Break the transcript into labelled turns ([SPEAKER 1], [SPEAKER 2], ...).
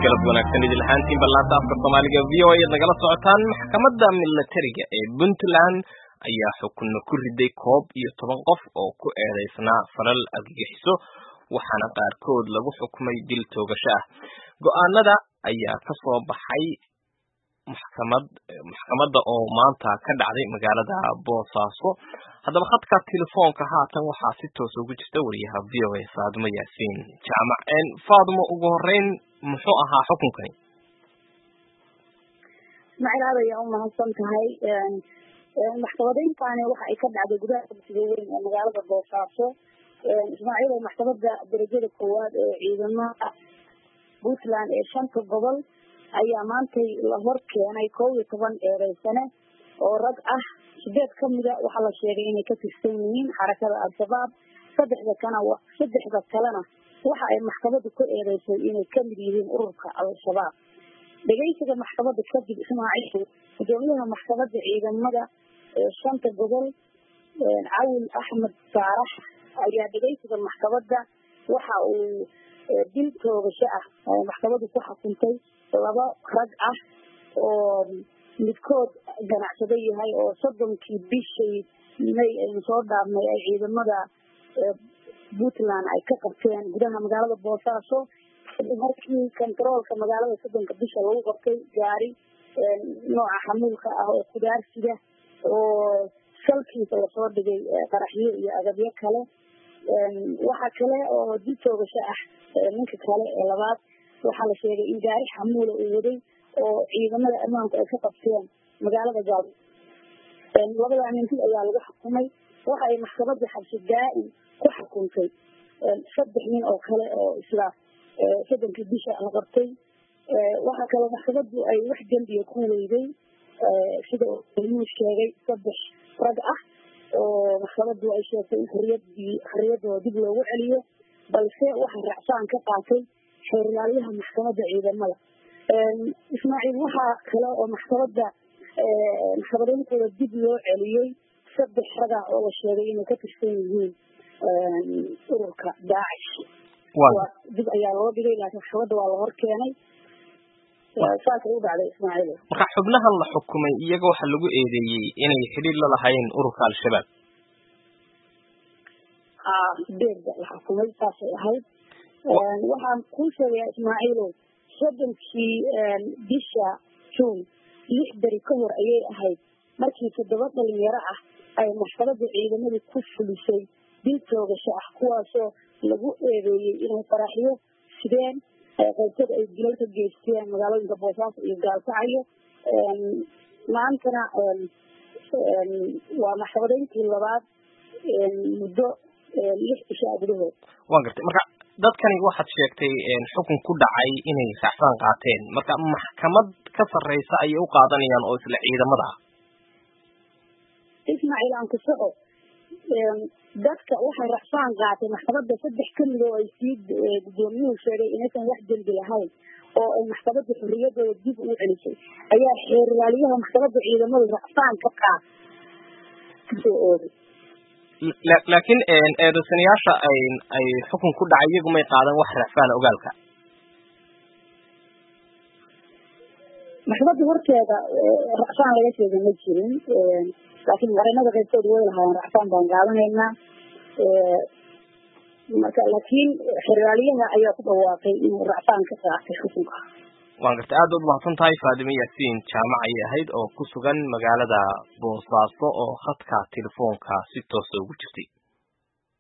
[SPEAKER 1] galab wanaagsan idin lahaantiin ballaanta afka soomaaliga v o ayaad nagala socotaan maxkamadda milatariga ee puntland ayaa xukunno ku riday koob iyo toban qof oo ku eedeysnaa falal argagixiso waxaana qaarkood lagu xukumay dil toogasho ah go-aanada ayaa ka soo baxay maxkamad maxkamadda oo maanta ka dhacday magaalada boosaaso haddaba khadka telefoonka haatan waxaa si toos ugu jirta wariyaha v o a faadimo yaasiin jaamac faadimo ugu horeyn muxuu ahaa xukunkani
[SPEAKER 2] ismaaciil aad ayaa u mahadsan tahay maxkamadayntaani waxa ay ka dhacday gudaha dugsiga weyn ee magaalada boosaaso ismaaciil oo maxkamadda darajada koowaad ee ciidamada puntland ee shanta gobol ayaa maantay la hor keenay kow iyo toban eedeysane oo rag ah sideed kamida waxaa la sheegay inay ka tirsan yihiin xarakada al-shabaab saddexda kana saddexda kalena waxa ay maxkamadu ku eedeysay inay kamid yihiin ururka al-shabaab dhegeysiga maxkamadda kadib ismaaciil gudoomiyaha maxkamadda ciidamada ee shanta gobol cawil axmed saarax ayaa dhegeysiga maxkamadda waxa uu dil toogasho ah maxkamadu ku xukuntay laba rag ah oo midkood ganacsado yahay oo soddonkii bishii may aynu soo dhaafnay ay ciidamada puntland ay ka qabteen gudaha magaalada boosaaso markii kontaroolka magaalada soddonka bisha lagu qabtay gaari nooca xamuulka ah oo kudaarsida oo salkiisa lasoo dhigay qaraxyo iyo agabyo kale waxa kale oo dil toogasho ah ninka kale ee labaad waxaa la sheegay in gaari xamuula uu waday oo ciidamada ammaanku ay ka qabteen magaalada gaal labada minti ayaa lagu xukumay waxa ay maxkamadda xabsi daa-in ku xukuntay saddex nin oo kale oo isla soddonkii bisha la qabtay waxaa kaloo maxkamaddu ay wax dembiya ku weyday sida uu sheegay saddex rag ah oo maxkamaddu ay sheegtay in xoriyadii xoriyadooda dib loogu celiyo balse waxaa raacsaan ka qaatay xeerlaaliyaha maxkamadda ciidamada ismaaciil waxaa kale oo maxkamadda maxkamadeyntooda dib loo celiyey saddex raga oo la sheegay inay ka tirsan yihiin ururka daacish dib ayaa loo dhigay laakiin maxkamadda waa la hor keenay saasay u dhacday ismaaciil
[SPEAKER 1] marka xubnahan la xukumay iyaga waxaa lagu eedeeyey inay xidhiir la lahayn ururka al-shabaab
[SPEAKER 2] haa sideedda la xukumay saasay ahayd waxaan kuu sheegayaa ismaaciilow soddonkii bisha juun lix beri ka hor ayay ahayd markii toddoba dhalinyaro ah ay maxkamadda ciidamadu ku fulisay dil toogasho ah kuwaasoo lagu eedeeyey inay faraxyo sideen qaybtood ay dilal ka geysteen magaalooyinka boosaaso iyo gaalkacyo maantana waa maxkamadeyntii labaad muddo lix bishaa gudahood
[SPEAKER 1] wa gartay marka dadkani waxaad sheegtay xukun ku dhacay inay raacsaan qaateen marka maxkamad ka sarreysa ayay u qaadanayaan oo isla ciidamada ah
[SPEAKER 2] ismaaciil aan ku soco dadka waxay racsaan qaatay maxkamadda saddex kamid oo ay sii gudoomiyuhu sheegay inaysan wax dembi lahayn oo ay maxkamadda xorriyadooda dib u celisay ayaa xeerlaaliyaha maxkamadda ciidamadu racsaan ka qaat kasoo oogay
[SPEAKER 1] laakiin eedeysanayaasha ay ay xukun ku dhacay iyagu may qaadan wax racfaana ogaalka
[SPEAKER 2] maxkamadda horteeda racsaan laga sheegay ma jirin laakiin marinada qaybtood way lahaayeen racsaan baan qaadanaynaa marka laakiin xeryaaliyaha ayaa ku dhawaaqay inuu racsaan ka qaatay xukunka
[SPEAKER 1] waan gartay aad baad umahadsan tahay faadime yaasiin jaamac ayay ahayd oo ku sugan magaalada boosaaso oo khadka telefoonka si toosa ugu jirtay